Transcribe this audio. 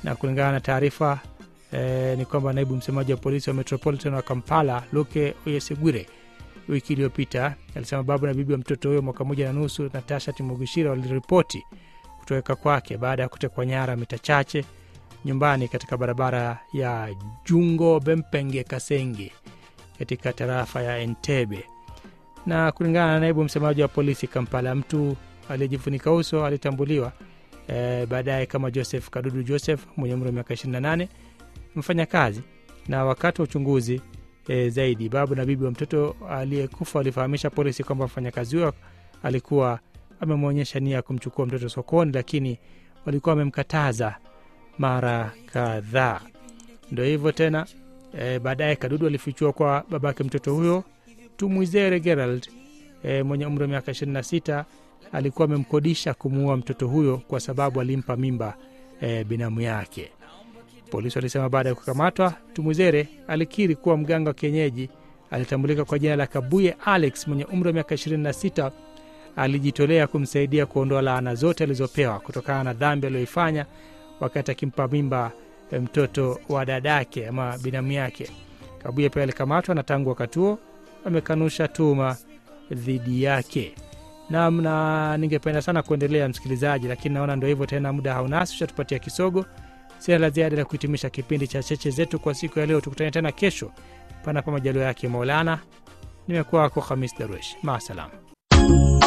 na kulingana na taarifa eh, ni kwamba naibu msemaji wa polisi wa Metropolitan wa Kampala Luke Oyesigwire wiki iliyopita alisema baba na bibi wa mtoto huyo mwaka moja na nusu Natasha Timugishira waliripoti kutoweka kwake baada ya kutekwa nyara mita chache nyumbani katika barabara ya Jungo Bempenge Kasenge katika tarafa ya Entebbe. Na kulingana na naibu msemaji wa polisi Kampala, mtu aliyejifunika uso alitambuliwa e, baadaye kama Joseph Kadudu Joseph mwenye umri wa miaka 28 mfanyakazi. Na wakati wa uchunguzi e, zaidi, babu na bibi wa mtoto aliyekufa walifahamisha polisi kwamba mfanyakazi huyo alikuwa amemwonyesha nia ya kumchukua mtoto sokoni, lakini walikuwa wamemkataza mara kadhaa. Ndo hivyo tena e, baadaye Kadudu alifichua kwa babake mtoto huyo Tumwizere Gerald e, mwenye umri wa miaka 26 alikuwa amemkodisha kumuua mtoto huyo kwa sababu alimpa mimba e, binamu yake. Polisi walisema baada ya kukamatwa, Tumwizere alikiri kuwa mganga wa kienyeji alitambulika kwa jina la Kabuye Alex mwenye umri wa miaka 26 alijitolea kumsaidia kuondoa laana zote alizopewa kutokana na dhambi aliyoifanya wakati akimpa mimba mtoto wa dadake ama binamu yake. Kabuye pia alikamatwa na tangu wakati huo amekanusha tuma dhidi yake. Nam, na ningependa sana kuendelea msikilizaji, lakini naona ndo hivyo tena, muda haunasi, ushatupatia kisogo. Sina la ziada la kuhitimisha kipindi cha cheche zetu kwa siku ya leo. Tukutane tena kesho, panapo majaliwa yake Maulana. Nimekuwa wako Hamis Darwesh, maasalam.